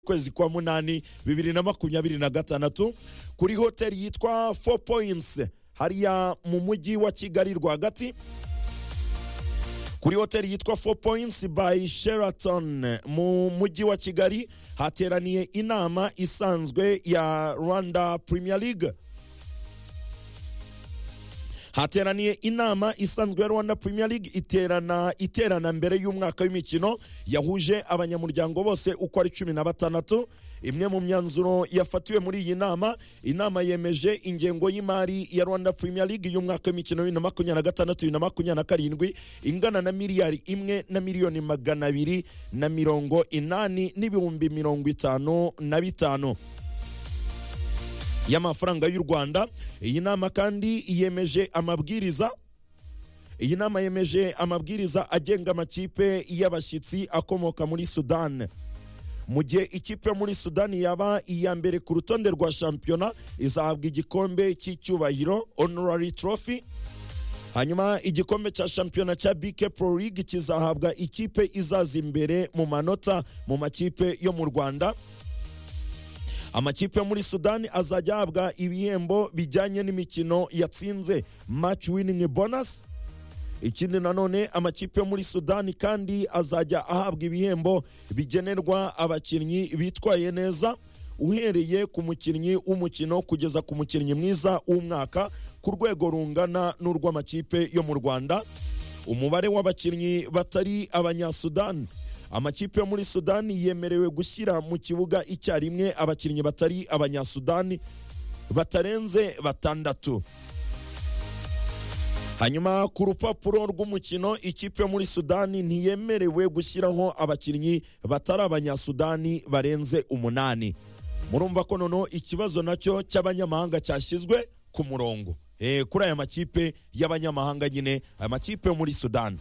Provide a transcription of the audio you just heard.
kwezi kwa munani bibiri na makumyabiri na gatandatu kuri hoteli yitwa four points hariya mu mujyi wa kigali rwagati kuri hoteli yitwa four points by sheraton mu mujyi wa kigali hateraniye inama isanzwe ya rwanda premier league hateraniye inama isanzwe ya rwanda premier league iterana iterana mbere y'umwaka w'imikino yahuje abanyamuryango bose uko ari cumi na batandatu imwe mu myanzuro yafatiwe muri iyi nama inama yemeje ingengo y'imari ya rwanda premier league y'umwaka w'imikino bibiri na makumyabiri na gatandatu bibiri na makumyabiri na karindwi ingana na miliyari imwe na miliyoni magana abiri na mirongo inani n'ibihumbi mirongo itanu na bitanu y'amafaranga y'u rwanda iyi nama kandi yemeje amabwiriza iyi nama yemeje amabwiriza agenga amakipe y'abashyitsi akomoka muri sudani mu gihe ikipe yo muri sudani yaba iya mbere ku rutonde rwa shampiyona izahabwa igikombe cy'icyubahiro honorary trophy hanyuma igikombe cya shampiyona cya bike pro league kizahabwa ikipe izaza imbere mu manota mu makipe yo mu rwanda amakipe yo muri sudani azajya ahabwa ibihembo bijyanye n'imikino yatsinze match winning bonus ikindi nanone amakipe yo muri sudani kandi azajya ahabwa ibihembo bigenerwa abakinnyi bitwaye neza uhereye ku mukinnyi w'umukino kugeza ku mukinnyi mwiza w'umwaka ku rwego rungana n'urw'amakipe yo mu rwanda umubare w'abakinnyi batari abanyasudani amakipe yo muri sudani yemerewe gushyira mu kibuga icyarimwe abakinnyi batari abanyasudani batarenze batandatu hanyuma ku rupapuro rw'umukino ikipe yo muri sudani ntiyemerewe gushyiraho abakinnyi batari abanyasudani barenze umunani murumva ko noneho ikibazo nacyo cy'abanyamahanga cyashyizwe ku murongo Eh, kuri aya makipe y'abanyamahanga nyine amakipe yo muri sudani